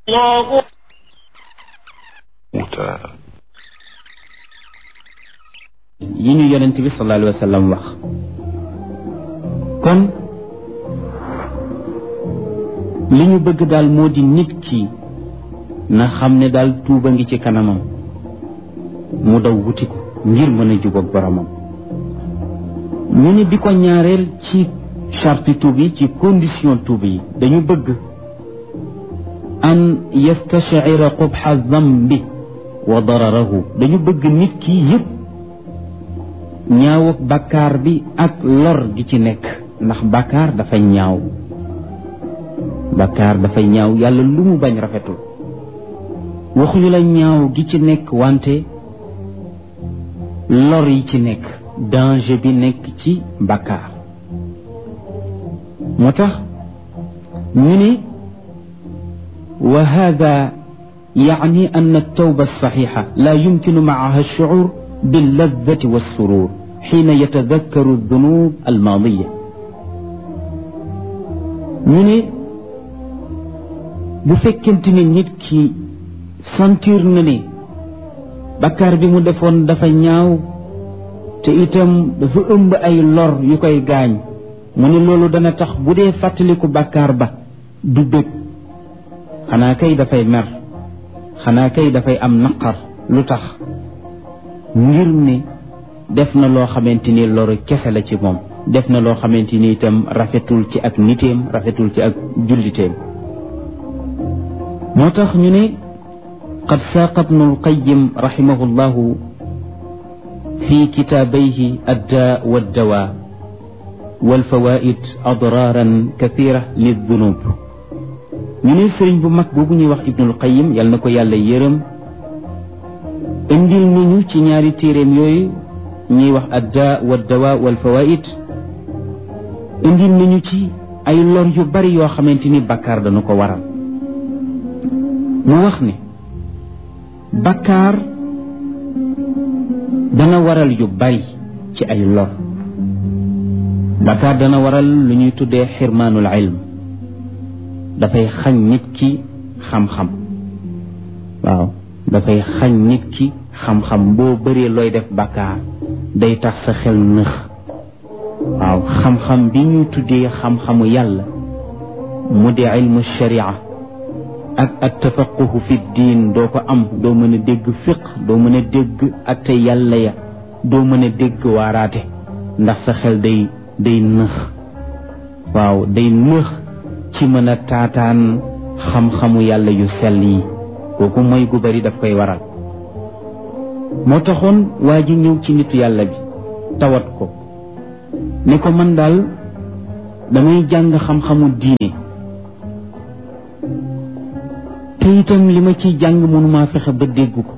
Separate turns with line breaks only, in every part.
الله
yi ñu yonent bi sallallahu alayhi wa sallam wax kon li ñu bëgg daal moo di nit ki na xam ne daal tuuba ngi ci kanamam mu daw wuti ko ngir mën a jubóog boromam ñu ni bi ko ñaareel ci charte tuub yi ci condition tuub yi dañu bëgg an yastashira qubxa dambi wa dararahu dañu bëgg nit ki yëpp ñaaw ak bàkkaar bi ak lor gi ci nekk ndax bàkkaar dafa ñaaw bàkkaar dafa ñaaw yàlla lu mu bañ rafetul waxuñu la ñaaw gi ci nekk wante lor yi ci nekk danger bi nekk ci bàkkaar moo tax ñu ne wa hada يعني أن التوبة الصحيحة لا يمكن معها الشعور باللذة والسرور حين يتذكر الذنوب الماضية من bu fekkente ni nit ki sentir na ne bakkaar bi mu defoon dafa ñaaw te itam dafa ëmb ay lor yu koy gaañ mu ne loolu dana tax bu dee fàttaliku bakkaar ba du bëgg xanaa kay dafay mer xanaa kay dafay am naqar lu tax ngir ne def na loo xamante ni loru kese la ci moom def na loo xamante ni itam rafetul ci ak niteem rafetul ci ak julliteem moo tax ñu ne qad saaqa ibnu alqayim raximahu llahu fi kitaabayhi addaa waddawaa walfawaid adraaran kathira lildunub ñu ne sëriñ bu mag boobu ñuy wax ibnul qayim yal na ko yàlla yërëm indil nañu ci ñaari téeréem yooyu ñuy wax adda wa dawa wal fawaid indil nañu ci ay lor yu bari yoo xamante ni bakkaar dana ko waral mu wax ne bakkaar dana waral yu bari ci ay lor bakkaar dana waral lu ñuy tuddee xirmaanul ilm dafay xañ nit ki xam-xam waaw dafay xañ nit ki xam-xam boo bëree looy def bàkkaar day tax sa xel nëx waaw xam-xam bi ñuy tuddee xam-xamu yàlla mu di ilmu sharia ak at tafaquhu fi diin doo ko am doo mën a dégg fiq doo mën a dégg atte yàlla ya doo mën a dégg waaraate ndax sa xel day day nëx waaw day nëx ci mën a taataan xam-xamu yàlla yu sell yi kooku mooy gu bari daf koy waral moo taxoon waa ji ñëw ci nitu yàlla bi tawat ko ne ko man daal damay jàng xam-xamu diine te itam li ma ciy jàng mënumaa fexe ba dégg ko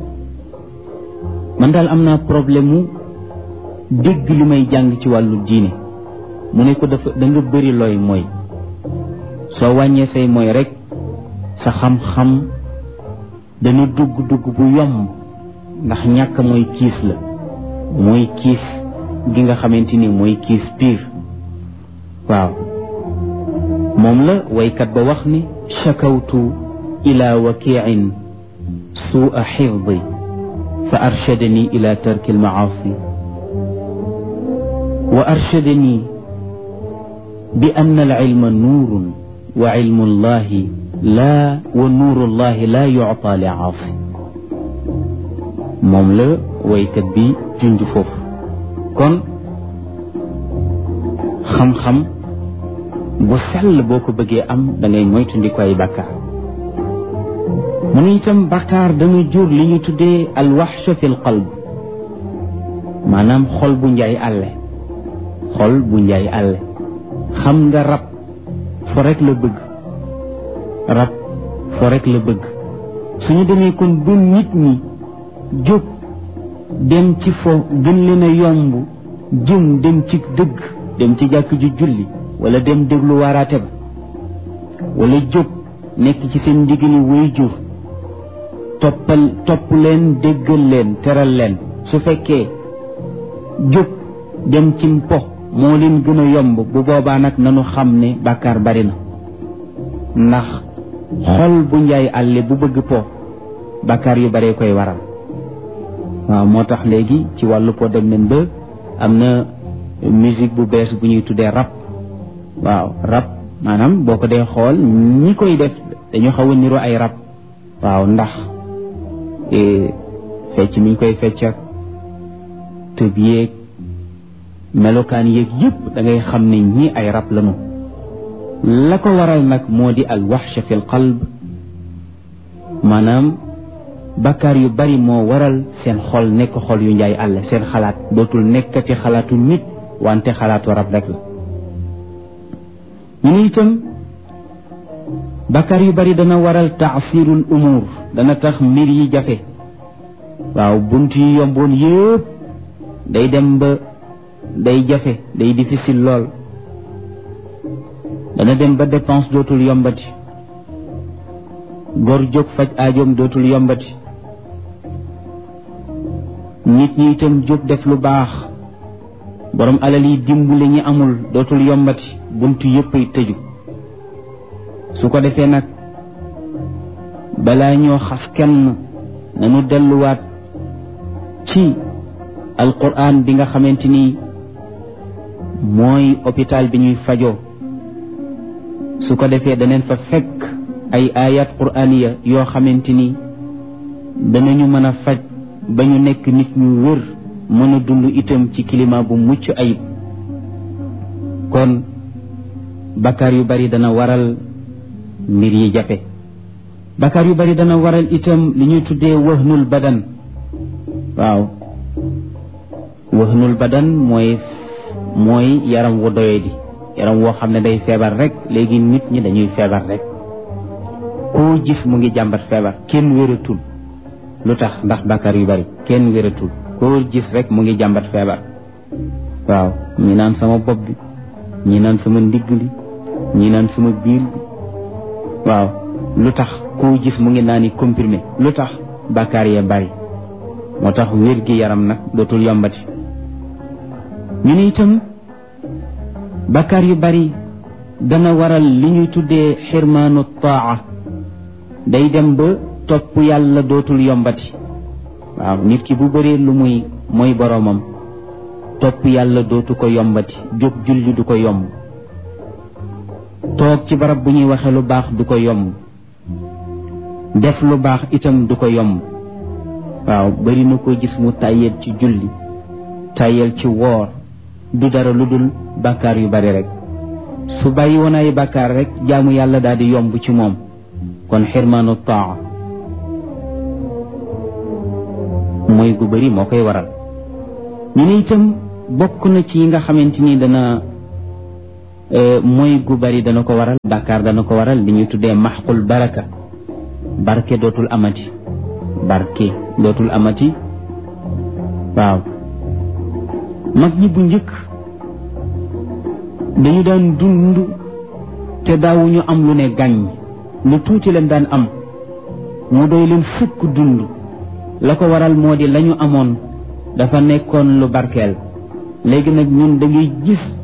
man daal am naa problème mu dégg li may jàng ci wàllu diine mu ne ko dafa da nga bëri looy mooy soo wàññee say mooy rek sa xam-xam dana dugg dugg bu yomb ndax ñàkk mooy kiis la mooy kiis gi nga xamante ni mooy kiis piir waaw moom la waykat ba wax ni shakawtu ila wakiin suua xifdi fa arshadani ila tarki almaasi wa arshadani bi anna alilma nuurun wa ilmu llahi laa wa nuuru llahi laa yucta li aasi moom la waykat bi junj foofu kon xam-xam bu sell boo ko bëggee am da ngay moytandiku ay bàkkaar mu ne itam bàkkaar dana jur li ñu tuddee alwaxsha fi l qalb maanaam xol bu njaay àlle xol bu njaay àlle xam nga rab fo rek la bëgg rab fo rek la bëgg suñu demee kon bu nit ñi jóg dem ci fo gën leen a yomb jëm dem ci dëgg dem ci jàkk ju julli wala dem déglu waaraate ba wala jóg nekk ci seen ndigali way jur toppal topp leen déggal leen teral leen su fekkee jóg dem ci mpo moo leen gën a yomb bu boobaa nag nanu xam ne bàkkaar bari na ndax xol bu njaay àlle bu bëgg po bàkkaar yu bare koy waral waaw moo tax léegi ci wàllu po dem nañ ba am na musique bu bees bu ñuy tuddee rap waaw rap maanaam boo ko dee xool ñi koy def dañu xaw a niro ay rap waaw ndax fecc mi ñu koy fecc ak tëb yéeg melokaan yéeg yëpp da ngay xam ne ñii ay rab lañu la ko waral nag moo di al waxsha fi l qalb maanaam bakkaar yu bari moo waral seen xol nekk xol yu njaay àll seen xalaat dootul nekkati xalaatu nit wante xalaatu rab rek la ñu ne itam bakkaar yu bari dana waral taasirul umur dana tax mbir yi jafe waaw bunt yi yomboon yëpp day dem ba day jafe day difficile lool dana dem ba dépense dootul yombati gor jóg faj aajoom dootul yombati nit ñi itam jóg def lu baax borom alal yi dimbali ñi amul dootul yombati bunt yëpp ay tëju su ko defee nag balaa ñoo xas kenn nanu delluwaat ci alquran bi nga xamante ni mooy hôpital bi ñuy fajoo su ko defee daneen fa fekk ay ayat quraniya yoo xamante ni danañu mën a faj ba ñu nekk nit ñu wér mën a dund itam ci climat bu mucc ayib kon bakkaar yu bari dana waral mbir yi jafe bakkaar yu bari dana waral itam li ñuy tuddee wahnul badan waaw wahnul badan mooy mooy yaram wu doye di yaram woo xam ne day feebar rek léegi nit ñi dañuy feebar rek koo gis mu ngi jàmbat feebar kenn wératul lu tax ndax bakkaar yu bari kenn wératul koo gis rek mu ngi jàmbat feebar waaw ñi naan sama bopp bi ñi naan sama ndigg li ñi naan sama biir bi waaw lu tax koo gis mu ngi naani comprimé lu tax bakkaar yee bari moo tax wér gi yaram nag dootul yombati ñu ne itam bakkaar yu bari dana waral li ñuy tuddee xirmaanu taa day dem ba topp yàlla dootul yombati waaw nit ki bu bëree lu muy mooy boroomam topp yàlla dootu ko yombati jóg julli du ko yomb toog ci barab bu ñuy waxe lu baax du ko yomb def lu baax itam du ko yomb waaw bari na ko gis mu tàyyeel ci julli tàyyeel ci woor du dara lu dul bàkkaar yu bari rek su bàyyi woon ay bàkkaar rek jaamu yàlla daal di yomb ci moom kon xirmaanu taa mooy gu bari moo koy waral ñu ne itam bokk na ci yi nga xamante ni dana mooy gu bari dana ko waral bàkkaar dana ko waral li ñuy tuddee maxqul baraka barke dootul amati barke dootul amati waaw mag ñi bu njëkk dañu daan dund te daawuñu am lu ne gàññ lu tuuti leen daan am mu doy leen fukk dund la ko waral moo di lañu amoon dafa nekkoon lu barkeel léegi nag ñun da ngay gis